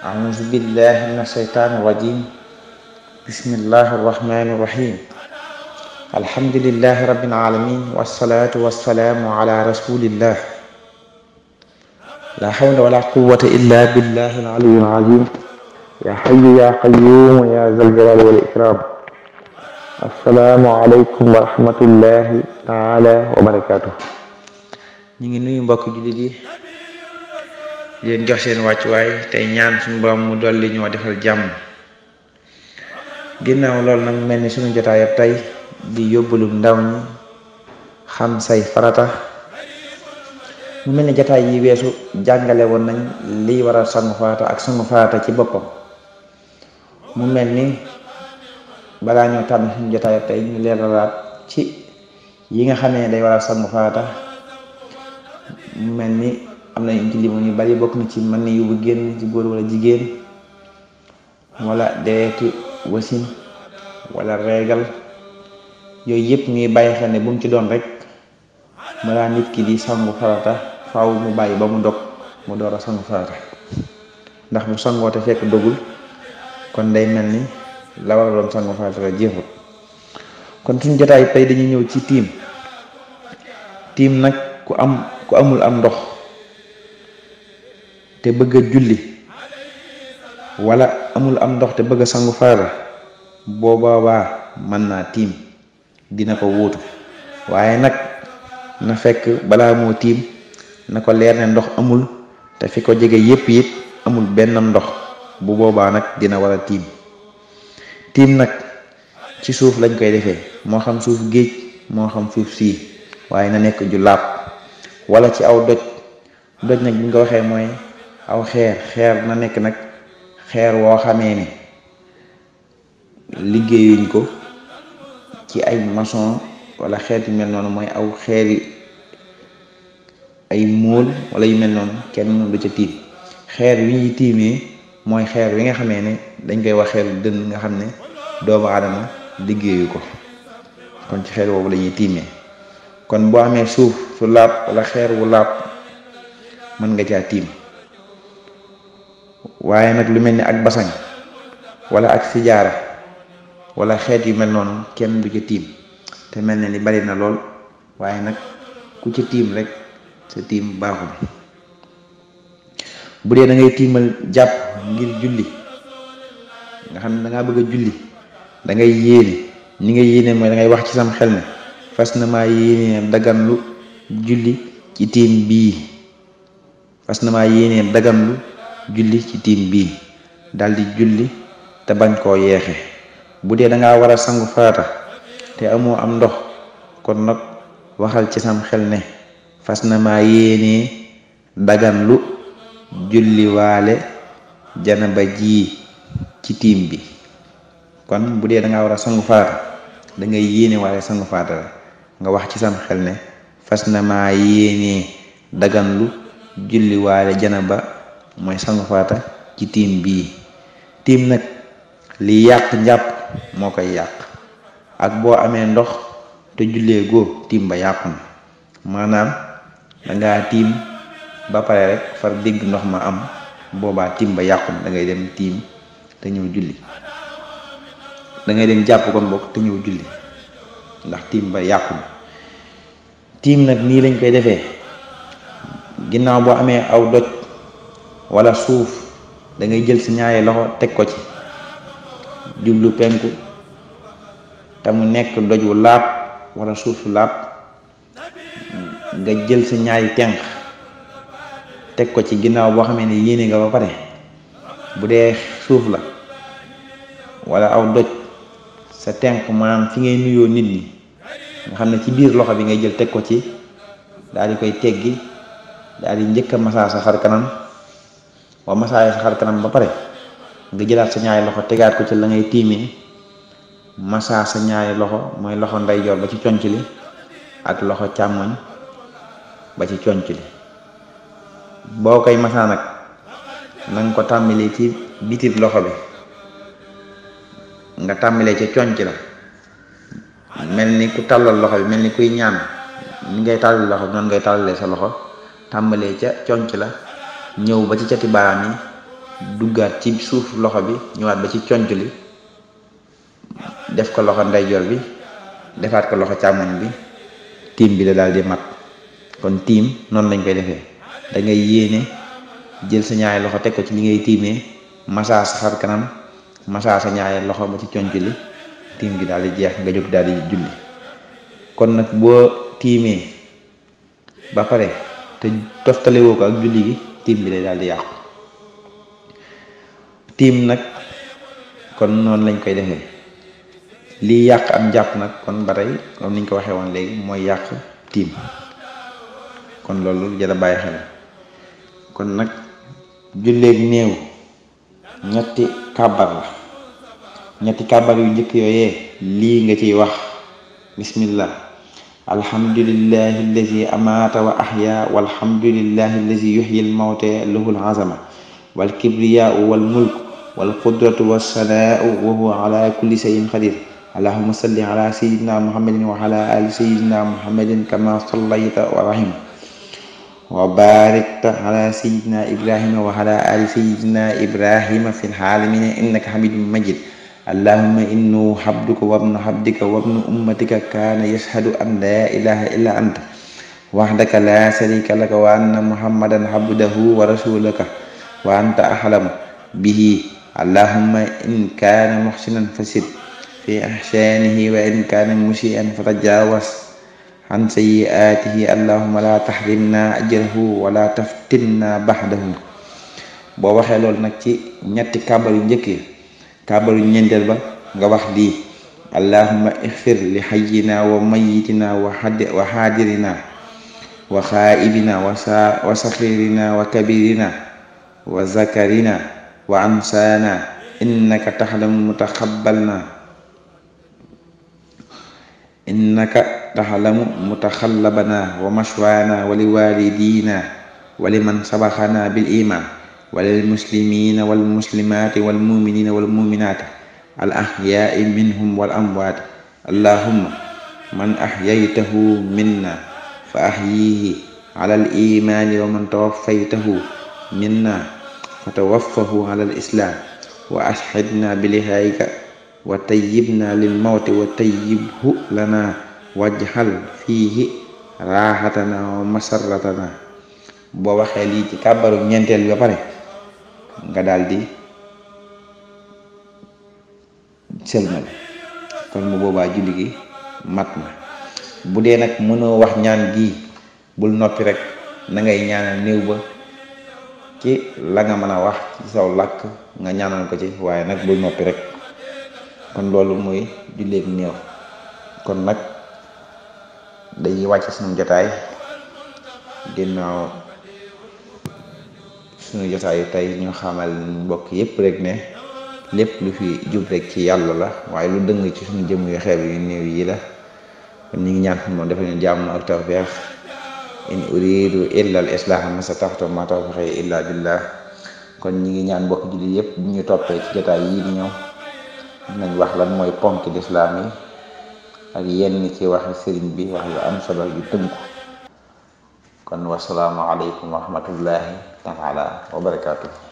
أعوذ بالله من الشيطان الرجيم بسم الله الرحمن الرحيم الحمد لله رب العالمين والصلاة والسلام على رسول الله لا حول ولا قوة إلا بالله العلي العظيم يا حي يا قيوم يا ذا الجلال والإكرام السلام عليكم ورحمة الله تعالى وبركاته ñu ngi nuyu mbokk jullit yi di leen jox seen wàccuwaay tey ñaan suñu borom mu dolli ñoo defal jàmm ginnaaw loolu nag mel ni suñu jotaay ab tey di yóbbalum ndaw ñi xam say farata mu mel ni jotaay yi weesu jàngale woon nañ liy waral sangu farata ak sangu farata ci boppam mu mel ni balaa ñoo tànn suñu jotaay ab tey ñu leeralaat ci yi nga xamee day waral sangu farata mu mel ni am na ci limoon yu bari bokk na ci mën ni yu bu génn ci góor wala jigéen wala deretu wasin wala reegal yooyu yëpp ñuy bàyyi xel ne bu mu ci doon rek balaa nit ki di sangu farata faaw mu bàyyi ba mu dog mu door a sangu farata ndax bu sangoo te fekk dogul kon day mel ni la war a doon sangu farata la jeexul kon suñu jotaay tey dañuy ñëw ci tiim tiim nag ku am ku amul am ndox te bëgg a julli wala amul am ndox te bëgg a sangu farata boo boobaa mën naa tiim dina ko wuutu waaye nag na fekk balaa moo tiim na ko leer ne ndox amul te fi ko jege yépp it amul benn ndox bu boobaa nag dina war a tiim tiim nag ci suuf lañ koy defee moo xam suuf géej moo xam suuf sii waaye na nekk ju laab wala ci aw doj doj nag bi nga ko waxee mooy aw xeer xeer na nekk nag xeer woo xamee ne liggéeyuñ ko ci ay maçon wala xeet yu mel noonu mooy aw xeeri ay móol wala yu mel noonu kenn mënu du ca tiim xeer wi ñuy tiimee mooy xeer wi nga xamee ne dañ koy wax xeeru dënn nga xam ne doomu aadama liggéeyu ko kon ci xeer woowu la ñuy tiimee kon boo amee suuf su laab wala xeer wu laab mën nga caa tiim waaye nag lu mel ni ak basañ wala ak sijaara wala xeet yu mel noonu kenn du ca tiim te mel ne ni bari na lool waaye nag ku ca tiim rek sa tiim baaxul bu dee da ngay tiimal jàpp ngir julli nga xam ne da ngaa bëgg a julli da ngay yéene ñi nga yéene mooy da ngay wax ci sam xel ne fas na maa yéene daganlu julli ci tiim bii fas na maa yéene daganlu julli ci tiim bii daldi julli te bañ koo yeexe bu dee dangaa war a sangu farata te amoo am ndox kon nag waxal ci sam xel ne fas na maa yéene daganlu julli waale janaba ji ci tiim bi kon bu dee dangaa war a sangu farata da ngay yéene waale sangu farata la nga wax ci sam xel ne fas na maa yéene daganlu julli waale janaba mooy sangu farata ci tiim bii tiim nag li yàq njàpp moo koy yàq ak boo amee ndox te jullee góo tiim ba yàqu na maanaam dangaa tiim ba pare rek far dégg ndox ma am boobaa tiim ba yàqu na da ngay dem tiim te ñëw julli da ngay dem jàpp kon bokk te ñëw julli ndax tiim ba yàqu na tiim nag nii lañ koy defee ginnaaw boo amee aw doj wala suuf da ngay jël si ñaari loxo teg ko ci jublu penku te mu nekk doj wu laab wala suuf su laab nga jël sa ñaari tenq teg ko ci ginnaaw boo xamee ne yéene nga ba pare bu dee suuf la wala aw doj sa tenq maanaam fi ngay nuyoo nit ñi nga xam ne ci biir loxo bi ngay jël teg ko ci daal di koy teggi daal di njëkk a masaa sa xar kanam boo masaa sa xar kanam ba pare nga jëlaat sa ñaari loxo tegaat ko ci la ngay tiimee masaa sa ñaari loxo mooy loxo ndeyjoor ba ci conc li ak loxo càmmoñ ba ci conc li boo koy masaa nag na nga ko tàmbalee ci bitib loxo bi nga tàmbalee ca conc la mel ni ku tàllal loxo bi mel ni kuy ñaan ni ngay tàllal loxo bi noonu ngay tàllalee sa loxo tàmbalee ca conc la ñëw ba ci cati baaraam yi duggaat ci suuf loxo bi ñëwaat ba ci conc li def ko loxo ndeyjoor bi defaat ko loxo càmmoñ bi tiim bi la daal di mat kon tiim noonu lañ koy defee da ngay yéene jël sa ñaari loxo teg ko ci li ngay tiimee masaa sa xar kanam masaa sa ñaari loxo ba ci conc li tiim gi daal di jeex nga jóg daal di julli kon nag boo tiimee ba pare te toftalewoo ko ak julli gi tiim bi lay daal di yàqu tiim nag kon noonu lañ koy defee lii yàq am jàpp nag kon ba tey comme niñ ko waxee woon léegi mooy yàq tiim kon loolu jara bàyyi xel kon nag julleeg néew ñetti kàbbar la ñetti kàbbar yu njëkk yooyee lii nga ciy wax bismillah alhamdulillahi allazi amaata wa ahya walhamdulillahi allazi yuxyi almawte lahul azama wal kibriyaau wal mulk wal qudratu wassanaau wa huwa ala kulli shay'in qadir allahuma salli ala sayidina muhammadin wa ala ali sayidina muhammadin kama sallayta wa rahim wa barikta ala sayidina ibrahima wa ala ali sayidina ibrahima fi lxaalamina innaka hamidun majid allahuma innahu habduka wabnu habdika wabnu ummatika kaana yashhadu an la ilaha illa anta wahdaka la sharika laka wa anna muhammadan abdahu wa rasulaka wa anta ahlamu bihi allahuma in kaana muhsinan fasid fi ihsanihi wa in kaana musian fatajawas an sayyi'atihi allahuma la tahrimna ajrahu wala taftinna ba'dahu boo waxee loolu nag ci ñetti kàbbar yu njëkk yi kàbbar yu ñeenteel ba nga wax lii allahuma ixfir li hayyina wa mayyitina wa wa xaadirina wa xaa'ibina wa sa wa saxirina wa kabirina wa zakarina wa ansana innaka taxlamu mutaxabbalna innaka taxlamu mutaxallabana wa mashwaana wa liwalidina wa liman sabaxana bil iman wa lil muslimina wal muslimaati wal muminina wal muminaati al ahyaai minhum wal amwaati allahumma man ahyaytahu minna fa ahyihi ala al imaani wa man tawaffaytahu minna fa tawaffahu ala al islaam wa ashhidna bi lihaayika wa tayyibna lil mawti wa tayyibhu lana wajhal fiihi raaxatana wa masarratana boo waxee lii ci kàbbaru ñeenteel bi ba pare nga daldi sëlmal kon bu boobaa julli gi mat na bu dee nag mënoo wax ñaan gi bul noppi rek na ngay ñaanal néew ba ci la nga mën a wax ci saw làkk nga ñaanal ko ci waaye nag bul noppi rek kon loolu mooy julleeg néew kon nag dañuy wàcc suñu jotaay ginnaaw suñu jotaayu tey ñu xamal mbokk yépp rek ne lépp lu fi jub rek ci yàlla la waaye lu dëng ci suñu jëm yu xeeb yu néew yi la kon ñu ngi ñaan xam moom dafa ñu jàmm ak tawfeex in uridu illa al islaha ma stataxtu ma tawfiqi illa billah kon ñi ngi ñaan mbokk julli yépp bu ñu toppee ci jotaay yii di ñëw nañ wax lan mooy ponk lislaam yi ak yenn ci waxi sëriñ bi wax yu am solo yu tënku kon wasalaamu aleykum wa rahmatullahi taala wa barakaatu